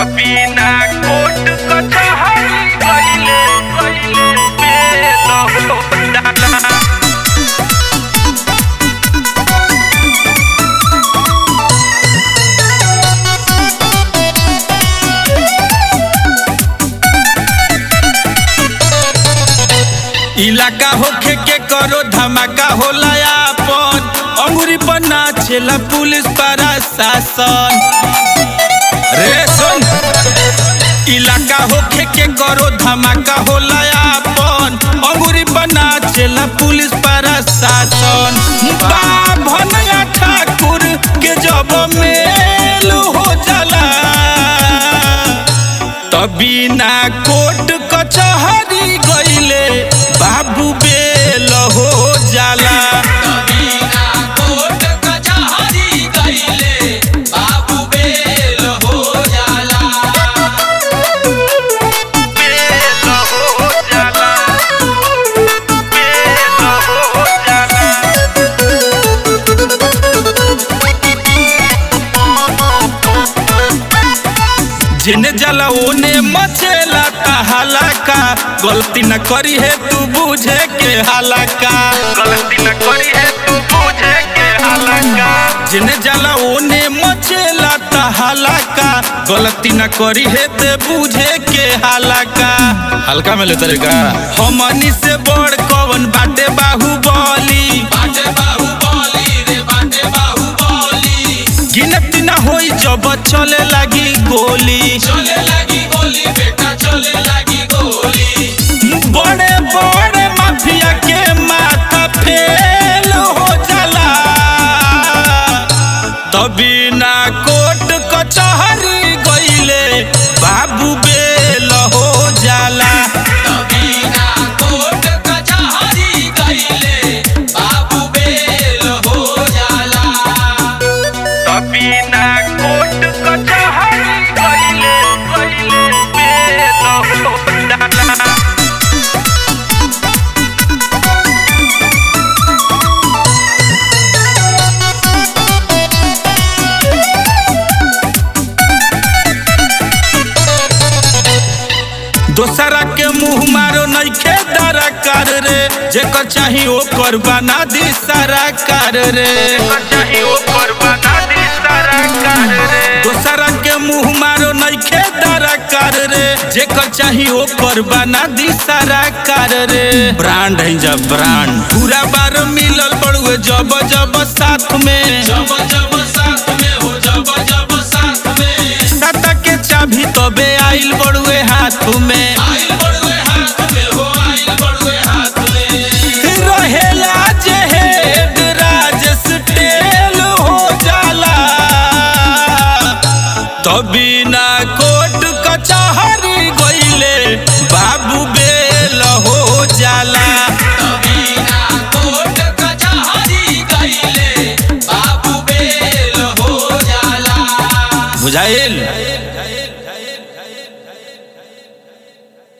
बिना कोट कचहरी गइले गइले बेल हो जाला इलाका होखे के करो धमाका होला आपन अंगुरी पर नाचेला पुलिस प्रशासन रे सुन इलाका होखे के करो धमाका होला आपन अंगुरी पर नाचेला पुलिस प्रशासन बाभनया ठाकुर के जब मेल हो जाला तभी ना कोट कचहरी गइले बाबू बेल हो जाला बेल हो जाला बेल हो जाला जिने जाला ओने मचेला कहाला का गलती न करी है तू बुझे के हालाका गलती न करी है तू बुझे के हालाका जिने जाला ओने मचेला कहाला का गलती न करी है ते बुझे के हालाका हल्का में ले तरीका हमनी से बड़ कवन बाटे बाहुबली गिनती ना होई जब चले लगी गोली बड़े बड़े माफिया के माथा फेल हो जाला तभी ना कोट कचहरी गइले बाबू बेल हो जाला बिना कोट कचहरी गइले गइले बेल हो जाला दोसरा के मुंह मारो नइखे दरकार रे जेकर चाही ओकर बना दी सारा कार रे चाही ऊपर बना दी सारा कार रे दोसरा के मुंह मारो नइखे दरकार रे जेकर चाही ओकर बना दी सारा कार रे ब्रांड है जब ब्रांड पूरा बार मिलल बड़ुए जब जब साथ में साता के चाभी तबे आइल बड़ुए हाथ में रहेला जे हेड राजेश टेल हो जाला तभी ना कोट कचहरी गइले बाबू बेल हो जाला बुझाए